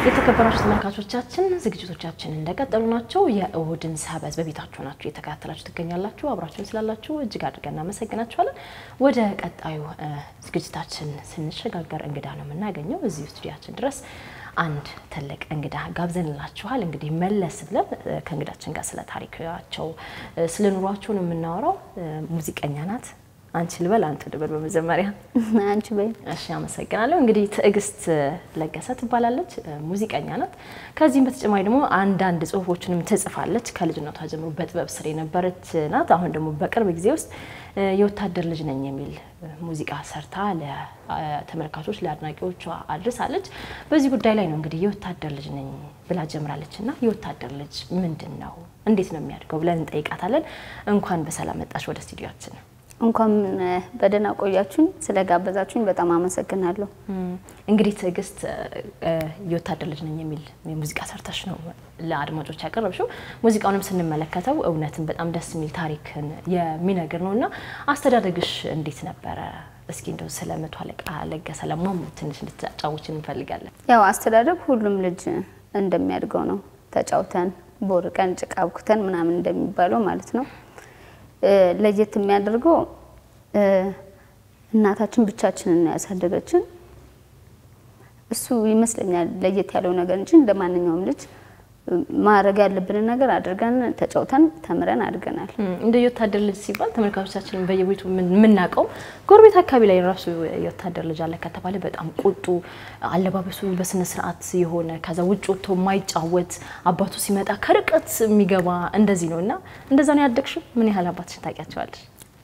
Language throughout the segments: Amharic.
የተከበራችሁ ተመልካቾቻችን ዝግጅቶቻችን እንደቀጠሉ ናቸው። የእሁድን ሰበዝ በቤታችሁ ናችሁ እየተከታተላችሁ ትገኛላችሁ። አብራችሁን ስላላችሁ እጅግ አድርገን እናመሰግናችኋለን። ወደ ቀጣዩ ዝግጅታችን ስንሸጋገር እንግዳ ነው የምናገኘው። እዚሁ ስቱዲያችን ድረስ አንድ ትልቅ እንግዳ ጋብዘንላችኋል። እንግዲህ መለስ ብለን ከእንግዳችን ጋር ስለ ታሪካቸው ስለ ኑሯቸው ነው የምናወራው። ሙዚቀኛ ናት። አንቺ ልበል አንተ ልበል? በመጀመሪያ አንቺ በይ። እሺ፣ አመሰግናለሁ። እንግዲህ ትዕግስት ለገሰ ትባላለች፣ ሙዚቀኛ ናት። ከዚህም በተጨማሪ ደግሞ አንዳንድ ጽሁፎችንም ትጽፋለች። ከልጅነቷ ጀምሮ በጥበብ ስር የነበረች ናት። አሁን ደግሞ በቅርብ ጊዜ ውስጥ የወታደር ልጅ ነኝ የሚል ሙዚቃ ሰርታ ለተመልካቾች ለአድናቂዎቿ አድርሳለች። በዚህ ጉዳይ ላይ ነው እንግዲህ የወታደር ልጅ ነኝ ብላ ጀምራለች እና የወታደር ልጅ ምንድን ነው እንዴት ነው የሚያድገው ብለን እንጠይቃታለን። እንኳን በሰላም መጣሽ ወደ ስቱዲዮችን። እንኳን በደህና ቆያችሁኝ። ስለጋበዛችሁኝ በጣም አመሰግናለሁ። እንግዲህ ትዕግስት የወታደር ልጅ ነኝ የሚል የሙዚቃ ሰርተሽ ነው ለአድማጮች ያቀረብሽው። ሙዚቃውንም ስንመለከተው እውነትን በጣም ደስ የሚል ታሪክን የሚነግር ነው እና አስተዳደግሽ እንዴት ነበረ? እስኪ እንደው ስለ መቶ አለቃ ለገሰ ለማም ትንሽ እንድትጫወችን እንፈልጋለን። ያው አስተዳደግ ሁሉም ልጅ እንደሚያድገው ነው። ተጫውተን ቦርቀን ጭቃ አብኩተን ምናምን እንደሚባለው ማለት ነው። ለየት የሚያደርገው እናታችን ብቻችንን ነው ያሳደገችን። እሱ ይመስለኛል ለየት ያለው ነገር እንጂ እንደ ማንኛውም ልጅ ማድረግ ያለብንን ነገር አድርገን ተጫውተን ተምረን አድገናል። እንደ የወታደር ልጅ ሲባል ተመልካቾቻችን በየቤቱ የምናውቀው ጎረቤት አካባቢ ላይ ራሱ የወታደር ልጅ አለ ከተባለ በጣም ቁጡ፣ አለባበሱ በስነ ስርዓት የሆነ ከዛ ውጭ ወጥቶ የማይጫወት አባቱ ሲመጣ ከርቀት የሚገባ እንደዚህ ነው እና እንደዛ ነው ያደግሽው? ምን ያህል አባትሽን ታውቂያቸዋለሽ?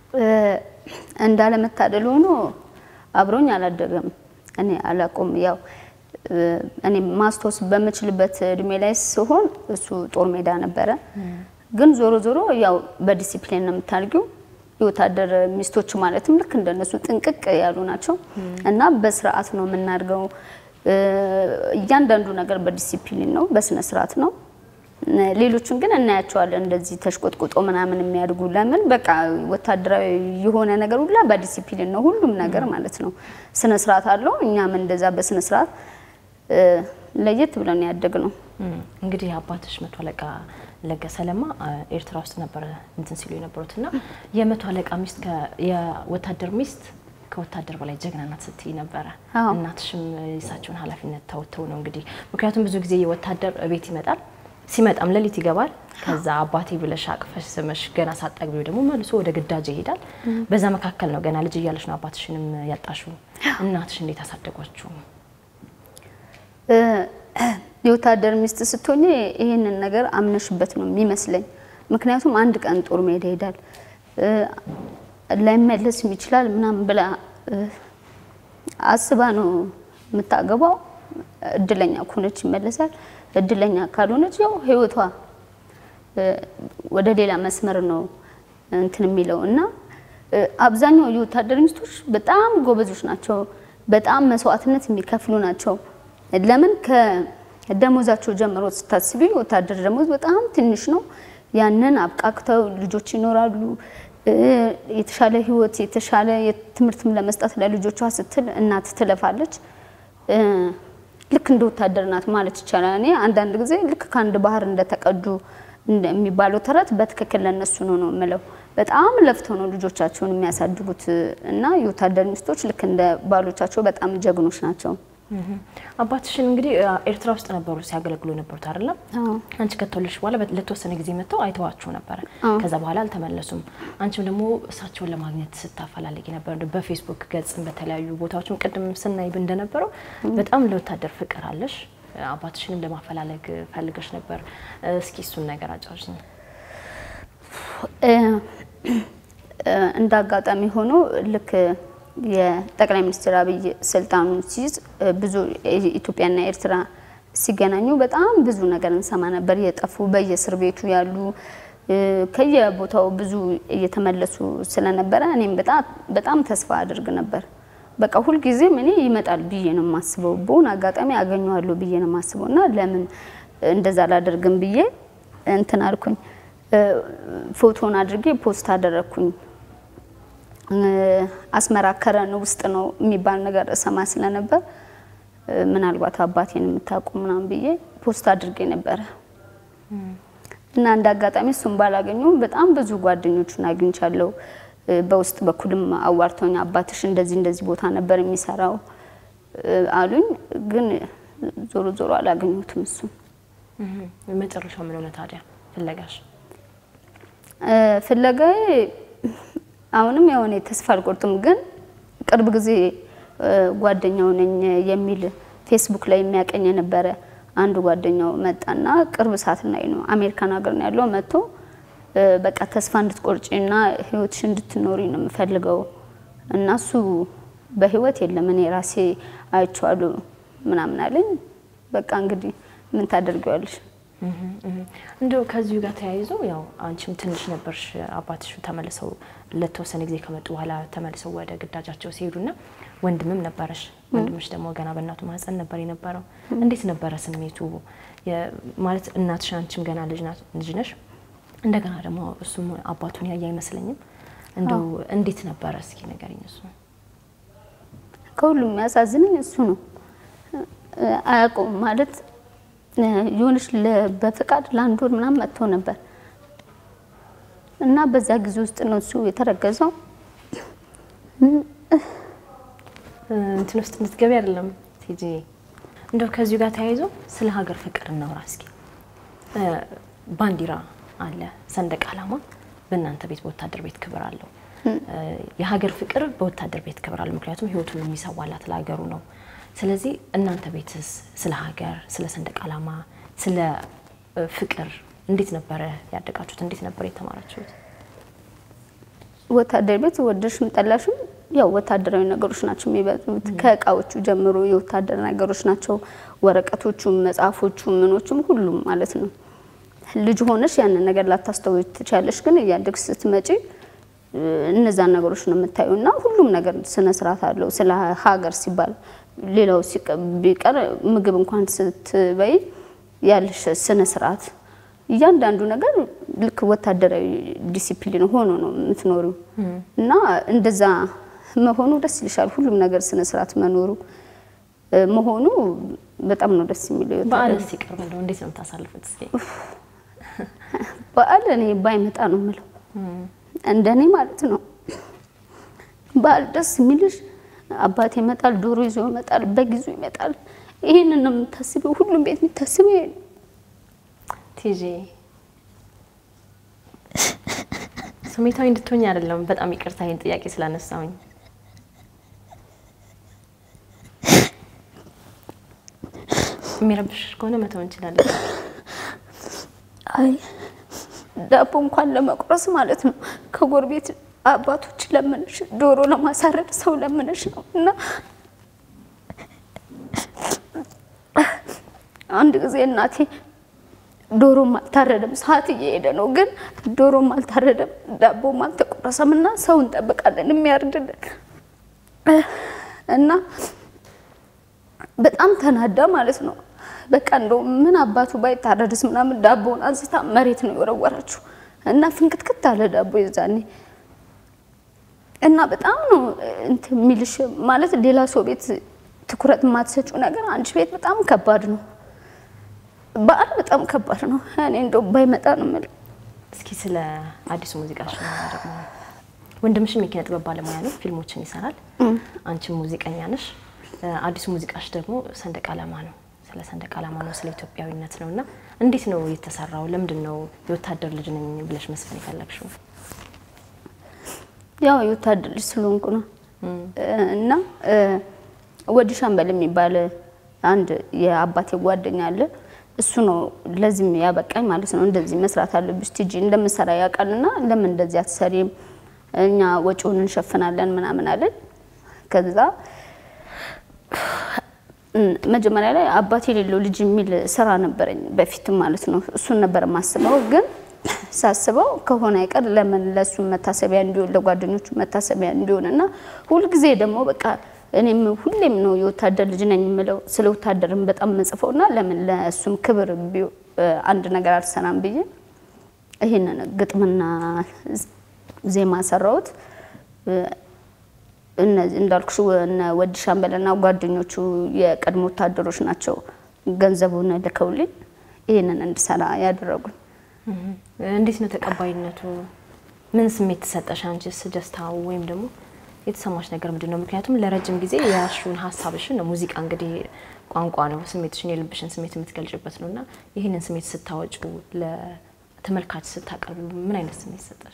እንዳለመታደል ሆኖ አብሮኝ አላደገም። እኔ አላውቀውም ያው እኔ ማስታወስ በምችልበት እድሜ ላይ ሲሆን እሱ ጦር ሜዳ ነበረ። ግን ዞሮ ዞሮ ያው በዲሲፕሊን ነው የምታድጊው። የወታደር ሚስቶች ማለትም ልክ እንደነሱ ጥንቅቅ ያሉ ናቸው እና በስርዓት ነው የምናድገው። እያንዳንዱ ነገር በዲሲፕሊን ነው፣ በስነ ስርዓት ነው። ሌሎቹን ግን እናያቸዋለን እንደዚህ ተሽቆጥቁጦ ምናምን የሚያድጉ ለምን በቃ ወታደራዊ የሆነ ነገር ሁላ በዲሲፕሊን ነው ሁሉም ነገር ማለት ነው። ስነ ስርዓት አለው። እኛም እንደዛ በስነ ስርዓት ለየት ብለን ያደግ ነው። እንግዲህ አባትሽ መቶ አለቃ ለገሰ ለማ ኤርትራ ውስጥ ነበረ እንትን ሲሉ የነበሩት እና የመቶ አለቃ ሚስት የወታደር ሚስት ከወታደር በላይ ጀግና ናት ስትይ ነበረ። እናትሽም የእሳቸውን ኃላፊነት ተወተው ነው እንግዲህ ምክንያቱም ብዙ ጊዜ የወታደር ቤት ይመጣል ሲመጣም ሌሊት ይገባል። ከዛ አባቴ ብለሽ አቅፈሽ ስመሽ ገና ሳጠግቢው ደግሞ መልሶ ወደ ግዳጅ ይሄዳል። በዛ መካከል ነው ገና ልጅ እያለሽ ነው አባትሽንም ያጣሽው። እናትሽ እንዴት አሳደጓችሁ? የወታደር ሚስት ስትሆኝ ይህንን ነገር አምነሽበት ነው የሚመስለኝ። ምክንያቱም አንድ ቀን ጦር ሜዳ ይሄዳል ላይመለስም ይችላል ምናምን ብላ አስባ ነው የምታገባው። እድለኛ ከሆነች ይመለሳል፣ እድለኛ ካልሆነች ያው ህይወቷ ወደ ሌላ መስመር ነው እንትን የሚለው እና አብዛኛው የወታደር ሚስቶች በጣም ጎበዞች ናቸው። በጣም መስዋዕትነት የሚከፍሉ ናቸው። ለምን ከደሞዛቸው ጀምሮ ስታስቢ ወታደር ደሞዝ በጣም ትንሽ ነው። ያንን አብቃቅተው ልጆች ይኖራሉ። የተሻለ ህይወት የተሻለ ትምህርትም ለመስጠት ለልጆቿ ስትል እናት ትለፋለች። ልክ እንደ ወታደር ናት ማለት ይቻላል። እኔ አንዳንድ ጊዜ ልክ ከአንድ ባህር እንደተቀዱ የሚባለው ተረት በትክክል ለነሱ ነው ነው የምለው። በጣም ለፍተው ነው ልጆቻቸውን የሚያሳድጉት እና የወታደር ሚስቶች ልክ እንደ ባሎቻቸው በጣም ጀግኖች ናቸው። አባትሽን እንግዲህ ኤርትራ ውስጥ ነበሩ ሲያገለግሉ የነበሩት አይደለም? አንቺ ከተወለድሽ በኋላ ለተወሰነ ጊዜ መጥተው አይተዋችሁ ነበረ። ከዛ በኋላ አልተመለሱም። አንቺም ደግሞ እሳቸውን ለማግኘት ስታፈላልጊ ነበር በፌስቡክ ገጽም በተለያዩ ቦታዎችም ቅድም ስናይ እንደነበረው በጣም ለወታደር ፍቅር አለሽ። አባትሽንም ለማፈላለግ ፈልገሽ ነበር። እስኪ እሱን ነገር አጫውሽኝ። እንደ አጋጣሚ ሆኖ ልክ የጠቅላይ ሚኒስትር አብይ ስልጣኑን ሲይዝ ብዙ ኢትዮጵያና ኤርትራ ሲገናኙ በጣም ብዙ ነገር እንሰማ ነበር። የጠፉ በየእስር ቤቱ ያሉ ከየቦታው ብዙ እየተመለሱ ስለነበረ እኔም በጣም ተስፋ አድርግ ነበር። በቃ ሁልጊዜም እኔ ይመጣል ብዬ ነው የማስበው፣ በሆነ አጋጣሚ አገኘዋለሁ ብዬ ነው የማስበው እና ለምን እንደዛ አላደርግም ብዬ እንትን አልኩኝ። ፎቶን አድርጌ ፖስት አደረግኩኝ። አስመራ ከረን ውስጥ ነው የሚባል ነገር እሰማ ስለነበር ምናልባት አባቴን የምታውቁ ምናምን ብዬ ፖስት አድርጌ ነበረ እና እንደ አጋጣሚ እሱን ባላገኘውም በጣም ብዙ ጓደኞቹን አግኝቻለሁ። በውስጥ በኩልም አዋርተውኝ አባትሽ እንደዚህ እንደዚህ ቦታ ነበር የሚሰራው አሉኝ። ግን ዞሮ ዞሮ አላገኘሁትም እሱን። መጨረሻው ምን ሆነ ታዲያ ፍለጋሽ? ፍለጋዬ አሁንም የሆነ ተስፋ አልቆርጥም። ግን ቅርብ ጊዜ ጓደኛው ነኝ የሚል ፌስቡክ ላይ የሚያቀኝ የነበረ አንድ ጓደኛው መጣና ቅርብ ሰዓት ላይ ነው አሜሪካን ሀገር ነው ያለው መጥቶ በቃ ተስፋ እንድትቆርጪ እና ህይወትሽ እንድትኖሪ ነው የምፈልገው እና እሱ በህይወት የለም እኔ ራሴ አይቼዋለሁ ምናምን አለኝ። በቃ እንግዲህ ምን ታደርጊዋለሽ? እንደው ከዚሁ ጋር ተያይዞ ያው አንቺም ትንሽ ነበርሽ፣ አባትሽ ተመልሰው ለተወሰነ ጊዜ ከመጡ በኋላ ተመልሰው ወደ ግዳጃቸው ሲሄዱና ወንድምም ነበረሽ። ወንድምሽ ደግሞ ገና በእናቱ ማህፀን ነበር የነበረው። እንዴት ነበረ ስሜቱ? ማለት እናትሽ አንቺም ገና ልጅ ነሽ፣ እንደገና ደግሞ እሱም አባቱን ያየ አይመስለኝም። እንደው እንዴት ነበረ? እስኪ ንገሪኝ። እሱ ከሁሉም የሚያሳዝነኝ እሱ ነው። አያውቀውም ማለት የሆነች በፍቃድ ለአንድ ወር ምናምን መጥቶ ነበር እና በዛ ጊዜ ውስጥ ነው እሱ የተረገዘው። እንትን ውስጥ እንድትገቢ አይደለም ቲጂ። እንደው ከዚሁ ጋር ተያይዞ ስለ ሀገር ፍቅር እናውራ እስኪ። ባንዲራ አለ፣ ሰንደቅ ዓላማ በእናንተ ቤት በወታደር ቤት ክብር አለው። የሀገር ፍቅር በወታደር ቤት ክብር አለው፣ ምክንያቱም ህይወቱን የሚሰዋላት ለሀገሩ ነው። ስለዚህ እናንተ ቤትስ ስለ ሀገር፣ ስለ ሰንደቅ ዓላማ፣ ስለ ፍቅር እንዴት ነበረ ያደጋችሁት? እንዴት ነበር የተማራችሁት? ወታደር ቤት ወደድሽም ጠላሽም ያው ወታደራዊ ነገሮች ናቸው የሚበዙት። ከእቃዎቹ ጀምሮ የወታደር ነገሮች ናቸው። ወረቀቶቹም፣ መጽሐፎቹም፣ ምኖቹም ሁሉም ማለት ነው። ልጅ ሆነሽ ያንን ነገር ላታስተውይ ትችያለሽ፣ ግን እያደግሽ ስትመጪ እነዛን ነገሮች ነው የምታዩ እና ሁሉም ነገር ስነ ስርዓት አለው። ስለ ሀገር ሲባል ሌላው ቢቀር ምግብ እንኳን ስትበይ ያለሽ ስነ ስርዓት እያንዳንዱ ነገር ልክ ወታደራዊ ዲሲፕሊን ሆኖ ነው የምትኖሪው እና እንደዛ መሆኑ ደስ ይልሻል። ሁሉም ነገር ስነ ስርዓት መኖሩ መሆኑ በጣም ነው ደስ የሚለው። በዓል ሲቀርብ እንደው እንዴት ነው የምታሳልፉት? እስኪ በዓል እኔ ባይመጣ ነው የምለው እንደኔ ማለት ነው። በዓል ደስ የሚልሽ አባቴ ይመጣል፣ ዶሮ ይዞ ይመጣል፣ በግ ይዞ ይመጣል። ይሄንን ነው የምታስበው። ሁሉም ቤት የምታስበው ይሄ ነው። ቲጂ ስሜታዊ እንድትሆኝ አይደለም። በጣም ይቅርታ ይህን ጥያቄ ስላነሳውኝ። የሚረብሽ ከሆነ መተው እንችላለን። አይ ዳቦ እንኳን ለመቁረስ ማለት ነው ከጎረቤት አባቶች ለምነሽ ዶሮ ለማሳረድ ሰው ለምነሽ ነው እና አንድ ጊዜ እናቴ ዶሮም አልታረደም፣ ሰዓት እየሄደ ነው፣ ግን ዶሮም አልታረደም፣ ዳቦም አልተቆረሰም እና ሰው እንጠብቃለን የሚያርድልን እና በጣም ተናዳ ማለት ነው። በቃ እንደው ምን አባቱ ባይታረድስ ምናምን ዳቦውን አንስታ መሬት ነው የወረወረችው እና ፍንክትክት አለ ዳቦ የዛኔ እና በጣም ነው እንትን የሚልሽ ማለት ሌላ ሰው ቤት ትኩረት የማትሰጪው ነገር አንቺ ቤት በጣም ከባድ ነው። በዓል በጣም ከባድ ነው። እኔ እንደው ባይመጣ ነው የምልህ። እስኪ ስለ አዲሱ ሙዚቃሽ ነው ደግሞ ወንድምሽም የኪነ ጥበብ ባለሙያ ነው፣ ፊልሞችን ይሰራል። አንቺም ሙዚቀኛ ነሽ። አዲሱ ሙዚቃሽ ደግሞ ሰንደቅ ዓላማ ነው። ስለ ሰንደቅ ዓላማ ነው፣ ስለ ኢትዮጵያዊነት ነው እና እንዴት ነው የተሰራው? ለምንድን ነው የወታደር ልጅ ነኝ ብለሽ መስፈን የፈለግሽው? ያው የወታደር ልጅ ስለሆንኩ ነው እና ወዲ ሻምበል የሚባል አንድ የአባቴ ጓደኛ አለ። እሱ ነው ለዚህም ያበቃኝ ማለት ነው። እንደዚህ መስራት አለብሽ ቲጂ እንደምሰራ ያውቃልና ለምን እንደዚህ አትሰሪም? እኛ ወጪውን እንሸፍናለን ምናምን አለን። ከዛ መጀመሪያ ላይ አባቴ የሌለው ልጅ የሚል ስራ ነበረኝ በፊትም ማለት ነው። እሱን ነበር የማስበው ግን ሳስበው ከሆነ አይቀር ለምን ለሱ መታሰቢያ እንዲሆን ለጓደኞቹ መታሰቢያ እንዲሆን እና ሁልጊዜ ደግሞ በቃ እኔም ሁሌም ነው የወታደር ልጅ ነኝ የምለው ስለ ወታደርም በጣም መጽፈው እና ለምን ለእሱም ክብር አንድ ነገር አልሰራም ብዬ ይህንን ግጥምና ዜማ ሰራሁት። እነዚህ እንዳልኩሽ እነ ወዲ ሻምበልና ጓደኞቹ የቀድሞ ወታደሮች ናቸው ገንዘቡን ልከውልኝ ይህንን እንድሰራ ያደረጉኝ። እንዴት ነው ተቀባይነቱ? ምን ስሜት ተሰጠሽ? አንቺስ ደስታው ወይም ደግሞ የተሰማሽ ነገር ምንድን ነው? ምክንያቱም ለረጅም ጊዜ የያዝሽውን ሀሳብሽን ሙዚቃ እንግዲህ ቋንቋ ነው፣ ስሜትሽን የልብሽን ስሜት የምትገልጭበት ነው እና ይህንን ስሜት ስታወጩ ለተመልካች ስታቀርቡ ምን አይነት ስሜት ሰጠሽ?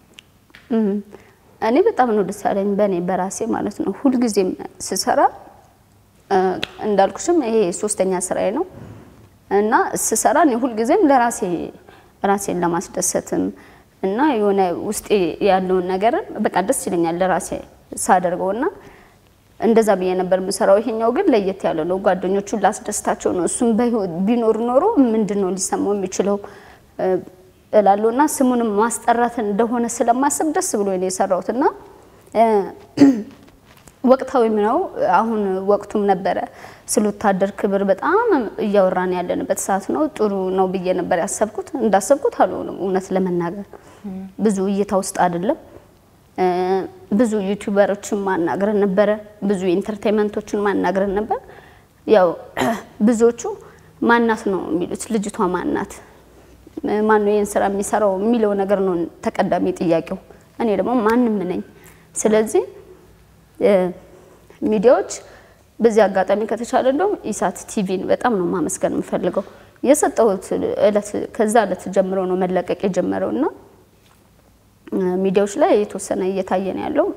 እኔ በጣም ነው ደስ ያለኝ በእኔ በራሴ ማለት ነው። ሁልጊዜም ስሰራ እንዳልኩሽም ይሄ ሶስተኛ ስራዬ ነው እና ስሰራ እኔ ሁልጊዜም ለራሴ ራሴን ለማስደሰትም እና የሆነ ውስጤ ያለውን ነገርን በቃ ደስ ይለኛል ለራሴ ሳደርገው እና እንደዛ ብዬ ነበር የምሰራው። ይሄኛው ግን ለየት ያለ ነው። ጓደኞቹን ላስደስታቸው ነው። እሱም በህይወት ቢኖር ኖሮ ምንድን ነው ሊሰማው የሚችለው እላለሁ እና ስሙንም ማስጠራት እንደሆነ ስለማስብ ደስ ብሎ ነው የሰራሁት እና ወቅታዊም ነው። አሁን ወቅቱም ነበረ ስለ ወታደር ክብር በጣም እያወራን ያለንበት ሰዓት ነው። ጥሩ ነው ብዬ ነበር ያሰብኩት። እንዳሰብኩት አልሆነም። እውነት ለመናገር ብዙ እይታ ውስጥ አይደለም። ብዙ ዩቲዩበሮችን ማናገርን ነበረ። ብዙ ኢንተርቴንመንቶችን ማናገርን ነበር። ያው ብዙዎቹ ማናት ነው የሚሉት ልጅቷ ማናት ማን ነው ይህን ስራ የሚሰራው የሚለው ነገር ነው ተቀዳሚ ጥያቄው። እኔ ደግሞ ማንም ነኝ። ስለዚህ ሚዲያዎች በዚህ አጋጣሚ ከተቻለ እንደውም ኢሳት ቲቪን በጣም ነው ማመስገን የምፈልገው። የሰጠሁት እለት ከዛ እለት ጀምሮ ነው መለቀቅ የጀመረው እና ሚዲያዎች ላይ የተወሰነ እየታየ ነው ያለው።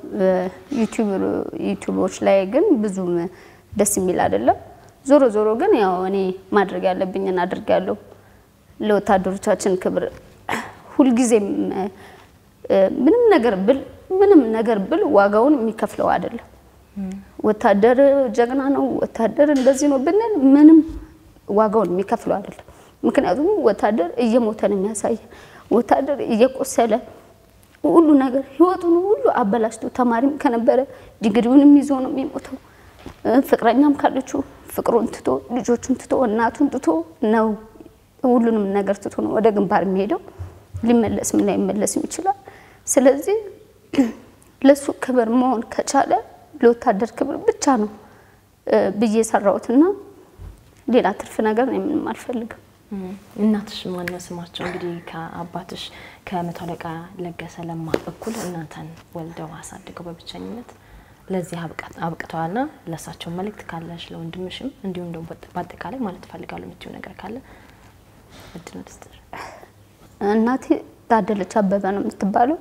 ዩቲዩቦች ላይ ግን ብዙም ደስ የሚል አይደለም። ዞሮ ዞሮ ግን ያው እኔ ማድረግ ያለብኝን አድርጋለሁ። ለወታደሮቻችን ክብር ሁልጊዜም ምንም ነገር ብል ምንም ነገር ብል ዋጋውን የሚከፍለው አይደለም። ወታደር ጀግና ነው፣ ወታደር እንደዚህ ነው ብንል ምንም ዋጋውን የሚከፍለው አይደለም። ምክንያቱም ወታደር እየሞተ ነው የሚያሳየ ወታደር እየቆሰለ ሁሉ ነገር ህይወቱን ሁሉ አበላሽቶ ተማሪም ከነበረ ዲግሪውንም ይዞ ነው የሚሞተው። ፍቅረኛም ካለችው ፍቅሩን ትቶ ልጆቹን ትቶ እናቱን ትቶ ነው ሁሉንም ነገር ትቶ ነው ወደ ግንባር የሚሄደው። ሊመለስም ላይመለስም ይችላል። ስለዚህ ለሱ ክብር መሆን ከቻለ ለወታደር ክብር ብቻ ነው ብዬ የሰራሁትና ሌላ ትርፍ ነገር ነው ምንም አልፈልግም። እናትሽ ማነው ስማቸው? እንግዲህ ከአባትሽ ከመቶ አለቃ ለገሰ ለማ እኩል እናንተን ወልደው አሳድገው በብቸኝነት ለዚህ አብቅተዋልና ለእሳቸው መልእክት ካለሽ ለወንድምሽም እንዲሁም ደግሞ በአጠቃላይ ማለት እፈልጋለሁ የምትይው ነገር ካለ እድል ልስጥሽ። እናቴ ታደለች አበበ ነው የምትባለው።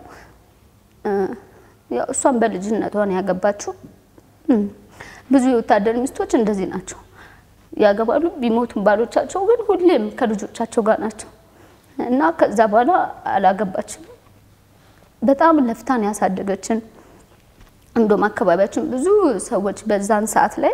ያው እሷን በልጅነቷ ነው ያገባችው። ብዙ የወታደር ሚስቶች እንደዚህ ናቸው፣ ያገባሉ። ቢሞቱም ባሎቻቸው ግን ሁሌም ከልጆቻቸው ጋር ናቸው እና ከዛ በኋላ አላገባችም። በጣም ለፍታን ያሳደገችን። እንደውም አካባቢያችን ብዙ ሰዎች በዛን ሰዓት ላይ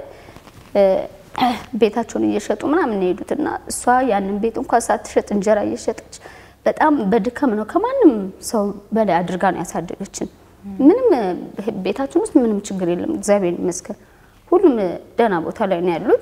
ቤታቸውን እየሸጡ ምናምን የሄዱት እና እሷ ያንን ቤት እንኳን ሳትሸጥ እንጀራ እየሸጠች በጣም በድካም ነው ከማንም ሰው በላይ አድርጋ ነው ያሳደገችን። ምንም ቤታችን ውስጥ ምንም ችግር የለም፣ እግዚአብሔር ይመስገን። ሁሉም ደህና ቦታ ላይ ነው ያሉት።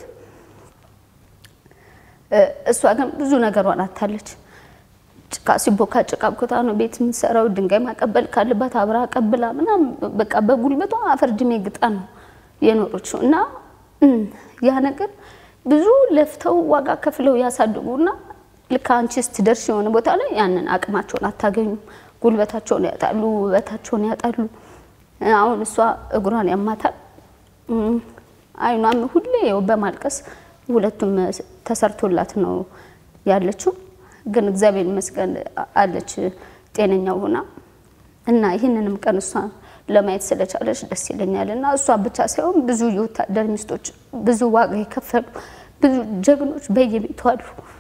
እሷ ግን ብዙ ነገሯን አታለች። ጭቃ ሲቦካ ጭቃ ቦታ ነው ቤት የምትሰራው። ድንጋይ ማቀበል ካለባት አብራ አቀብላ ምናምን በቃ በጉልበቷ አፈር ድሜ ግጣ ነው የኖረችው እና ያ ነገር ብዙ ለፍተው ዋጋ ከፍለው ያሳድጉና ልክ አንቺ ስትደርሽ የሆነ ቦታ ላይ ያንን አቅማቸውን አታገኙም። ጉልበታቸውን ያጣሉ፣ ውበታቸውን ያጣሉ። አሁን እሷ እግሯን ያማታል፣ አይኗም ሁሌ ያው በማልቀስ ሁለቱም ተሰርቶላት ነው ያለችው። ግን እግዚአብሔር ይመስገን አለች ጤነኛው ሆና እና ይህንንም ቀን እሷ ለማየት ስለቻለች ደስ ይለኛል። እና እሷ ብቻ ሳይሆን ብዙ የወታደር ሚስቶች ብዙ ዋጋ የከፈሉ ብዙ ጀግኖች በየቤቱ አሉ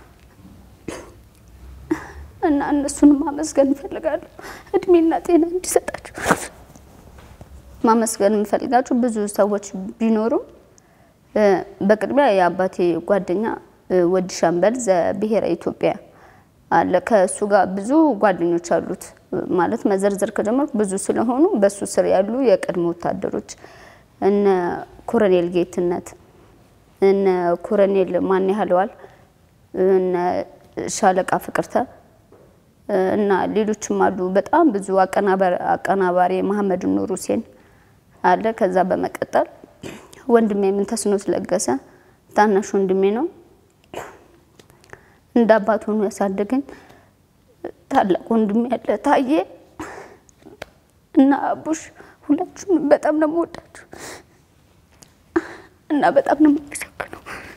እና እነሱንም ማመስገን እንፈልጋለሁ። እድሜና ጤና እንዲሰጣቸው ማመስገን የምፈልጋቸው ብዙ ሰዎች ቢኖሩም በቅድሚያ የአባቴ ጓደኛ ወዲ ሻምበል ዘብሔረ ኢትዮጵያ አለ። ከእሱ ጋር ብዙ ጓደኞች አሉት። ማለት መዘርዘር ከጀመርኩ ብዙ ስለሆኑ በሱ ስር ያሉ የቀድሞ ወታደሮች እነ ኮሎኔል ጌትነት፣ እነ ኮሎኔል ማን ያህለዋል፣ እነ ሻለቃ ፍቅርተ እና ሌሎችም አሉ። በጣም ብዙ አቀናባሪ መሐመድ ኑር ሁሴን አለ። ከዛ በመቀጠል ወንድሜ ምንተስኖት ለገሰ ታናሽ ወንድሜ ነው። እንደ አባት ሆኖ ያሳደገኝ ታላቅ ወንድሜ ያለ ታዬ እና አቡሽ ሁላችሁም በጣም ነው የምወዳችሁ እና በጣም ነው የማመሰግነው።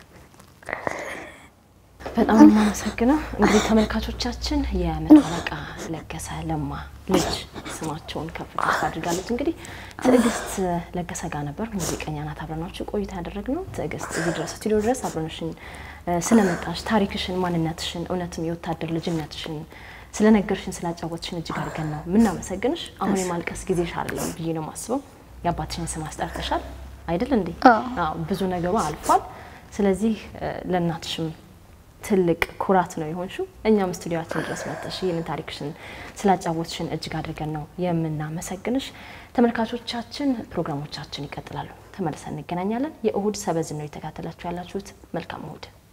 በጣም ነው የማመሰግነው። እንግዲህ ተመልካቾቻችን የመቶ አለቃ ለገሰ ለማ ልጅ ስማቸውን ከፍ ከፍ አድርጋለች። እንግዲህ ትዕግስት ለገሰ ጋር ነበር ሙዚቀኛ ናት። አብረናችሁ ቆይታ ያደረግነው ትዕግስት እዚህ ድረስ ስቱዲዮ ድረስ አብረንሽን ስለመጣሽ ታሪክሽን፣ ማንነትሽን፣ እውነትም የወታደር ልጅነትሽን ስለነገርሽን ስላጫወትሽን እጅግ አድርገን ነው የምናመሰግንሽ። አሁን የማልቀስ ጊዜሽ አይደለም ብዬ ነው የማስበው። የአባትሽን ስም አስጠርተሻል አይደል እንዴ? አዎ፣ ብዙ ነገሩ አልፏል። ስለዚህ ለእናትሽም ትልቅ ኩራት ነው የሆንሽው። እኛም ስቱዲዮችን ድረስ መጥተሽ ይህንን ታሪክሽን ስላጫወትሽን እጅግ አድርገን ነው የምናመሰግንሽ። ተመልካቾቻችን ፕሮግራሞቻችን ይቀጥላሉ። ተመልሰን እንገናኛለን። የእሁድ ሰበዝን ነው የተካተላችሁ ያላችሁት። መልካም እሁድ